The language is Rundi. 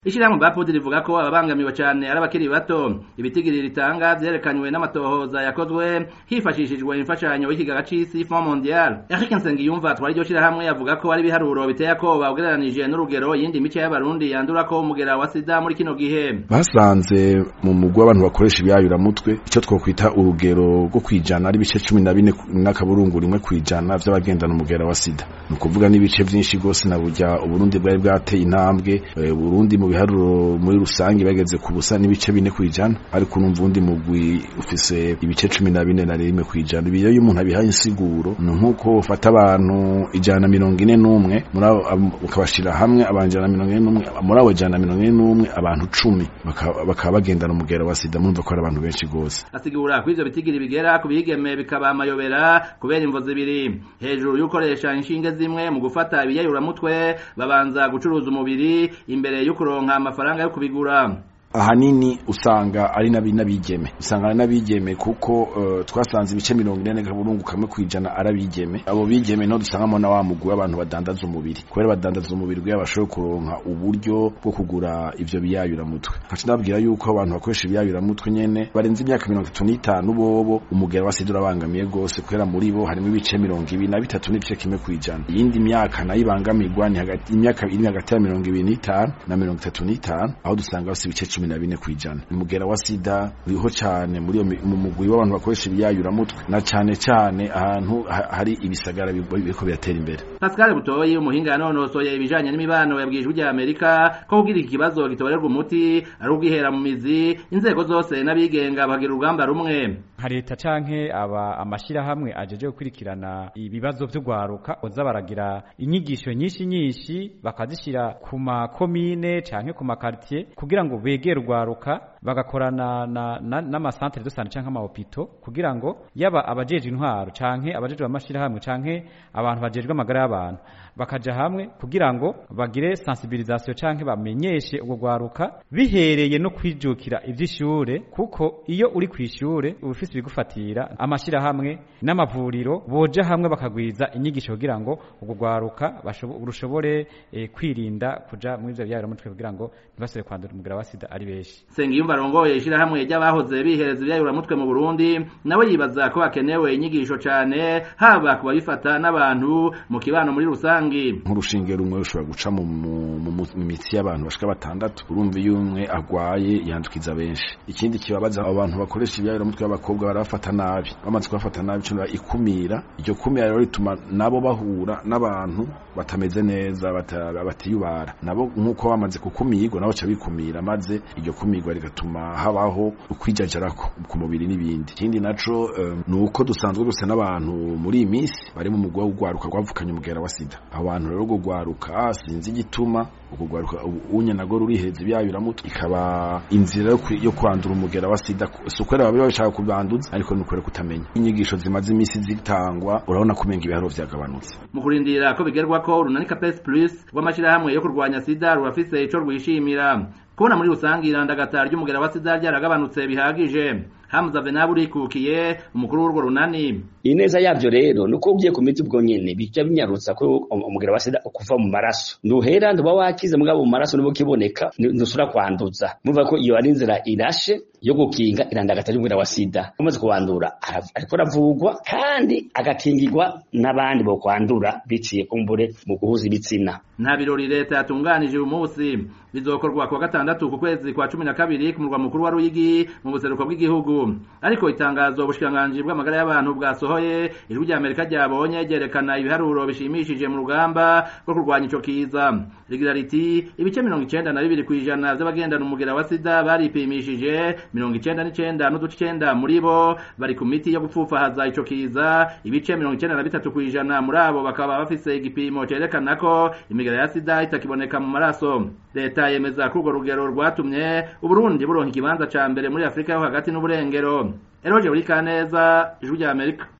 Ishirahamwe Bapfudi rivuga ko ababangamiwe cane ari abakiri bato ibitigiri ritanga vyerekanywe n'amatohoza yakozwe hifashishijwe imfashanyo y'ikigaga c'isi Fond Mondial Eric Nsengiyumva twari iryo shirahamwe yavuga ko ari ibiharuro biteye akoba ugereranije n'urugero yindi mice y'abarundi yandurako umugera wa sida muri kino gihe basanze mu mugwi w'abantu bakoresha ibyayuramutwe ico twokwita urugero rwo kwijana ari ibice cumi na bine n'akaburungu rimwe kwijana vy'abagendana umugera wa sida ni ukuvuga n'ibice vyinshi gose na burya uburundi bwari bwateye intambwe eh, burundi mu biharuro muri rusange bageze ku busa n'ibice bine kwijana ariko urumva uwundi mugwi ufise ibice cumi na bine na rimwe kwijana ibi rero iyo umuntu abihaye insiguro ni nk'uko ufata abantu ijana na mirongo ine n'umwe muri abo am- ukabashira hamwe abantu ijana na mirongo ine n'umwe muri abo ijana na mirongo ine n'umwe abantu cumi bakaba bakaba bagendana umugera wa sida murumva ko ari abantu benshi gose asigura ko ivyo bitigiri bigera ku bigeme bikaba amayobera kubera imvo zibiri hejuru y'ukoresha inshinge zimwe mu gufata ibiyayuramutwe babanza gucuruza umubiri imbere yo kuronka amafaranga yo kubigura ahanini usanga ari nabi n'abigeme usanga ari n'abigeme kuko uh, twasanze ibice mirongo ine n'akaburungu kamwe kwijana ari abigeme abo bigeme no dusangamo na wa mugwi w'abantu badandaza umubiri kubera badandaza umubiri kugira bashoboye kuronka uburyo bwo kugura ivyo biyayuramutwe nkaca ndababwira yuko abantu bakoresha ibiyayuramutwe nyene barenze imyaka mirongo itatu n'itanu bobo umugera wa sida urabangamiye gose kubera muri bo harimo ibice mirongo ibiri na bitatu n'igice kimwe kwijana iyindi myaka nayo ibangamirwa ni hagati imyaka iri hagati ya mirongo ibiri n'itanu na mirongo itatu n'itanu aho dusanga bafise ibice cumi na bine kwijana umugera wa sida uriho cane muri iyo mi- mu mugwi w'abantu bakoresha ibiyayuramutwe na cane cane ahantu ha- hari ibisagara bi- biriko biratera imbere Pascal Butoyi umuhinga yanonosoye ibijanye n'imibano yabwiye ijwi rya Amerika ko kugira iki kibazo gitorerwa umuti ari ubwihera mu mizi inzego zose n'abigenga bagira urugamba rumwe nka leta canke aba amashirahamwe ajeje gukurikirana ibibazo vy'ugwaruka boza baragira inyigisho nyinshi nyinshi bakazishira ku makomine canke ku makartier kugira ngo begere urwaruka bagakorana na- na- n'amasantere de sante canke amahopito kugira ngo yaba abajeje intwaro canke abajeje amashirahamwe canke abantu bajejwe amagara y'abantu bakaja hamwe kugira ngo bagire sensibilisation canke bamenyeshe ubwo gwaruka bihereye no kwijukira ivy'ishure kuko iyo uri kw'ishure uba ufise ibigufatira amashirahamwe n'amavuriro boja hamwe bakagwiza inyigisho kugira ngo ubwo gwaruka bashobo- rushobore eh, kwirinda kuja muri ivyo byayiramutwe kugira ngo ntibasubire kwandura umugera wa sida ari benshi Sengiyumva arongoye ishirahamwe ry'abahoze bihereza ivyayuramutwe mu Burundi nawe yibaza ko hakenewe inyigisho cane haba ku babifata n'abantu mu kibano muri rusangi nk'urushinge rumwe rushobora guca mu, mu, mu, mu mu mitsi y'abantu bashika batandatu urumva iyo umwe agwaye yandukiza benshi ikindi kibabaza abo bantu bakoresha ibyayuramutwe b'abakobwa barabafata nabi bamaze kubafata nabi cyo ikumira iryo kumira rero rituma nabo bahura n'abantu batameze neza bata- batiyubara nabo nk'uko bamaze kukumirwa nabo baca bikumira maze iryo kumirwa rigatuma habaho ukwijajarako ku mubiri n'ibindi ikindi naco um, ni uko dusanzwe dusa n'abantu muri iyi minsi bari mu mugwa w'ugwaruka rwavukanye umugera wa sida abo bantu rero urwo gwaruka sinzi igituma urwo gwaruka unye nago ruriheza ibyayuramutwe ikaba inzira yo kwi- yo kwandura umugera wa sida si ukwera babiri bashaka kubanduza ariko ni ukwera kutamenya inyigisho zimaze iminsi zitangwa urabona ko umenga ibiharuro vyagabanutse mu kurindira ko bigerwako urunani Capes Plus rw'amashirahamwe yo kurwanya sida rurafise ico rwishimira kubona muri rusangi irandagata ry'umugera wa sida ryaragabanutse bihagije Hamza Venabu urikukiye umukuru w'urwo runani ineza yavyo rero nuko ugiye ku miti ubwo nyene bija binyarutsa ko umugera wa sida ukuva mu maraso ntuhera ntuba wakize mugabo mu maraso nibo kiboneka ntusura kwanduza mumva ko iyo ari inzira irashe yo gukinga irandagata ry'umugera wa sida umaze kuwandura arav- ariko aravugwa kandi agakingirwa n'abandi bo kwandura biciye kumbure mu guhuza ibitsina nta birori leta yatunganije uyu munsi bizokorwa kuwa gatandatu ku kwezi kwa cumi na kabiri ku murwa mukuru wa Ruyigi mu buseruko bw'igihugu ariko itangazo ubushikiranganji bw'amagara y'abantu bwasohoye ijwi rya Amerika ryabonye ryerekana ibiharuro bishimishije mu rugamba rwo kurwanya ico kiza rigira riti ibice mirongo icenda na bibiri kw'ijana vy'abagendana umugera wa sida baripimishije mirongo icenda n'icenda n'uduce icenda muri bo bari ku miti yo gupfufahaza ico kiza ibice mirongo icenda na bitatu kw'ijana muri abo bakaba bafise igipimo cerekana ko imigera ya sida itakiboneka mu maraso leta yemeza ko urwo rugero rwatumye uburundi buronka ikibanza ca mbere muri afurika yo hagati n'uburengero eroje buri kaneza ijwi rya amerika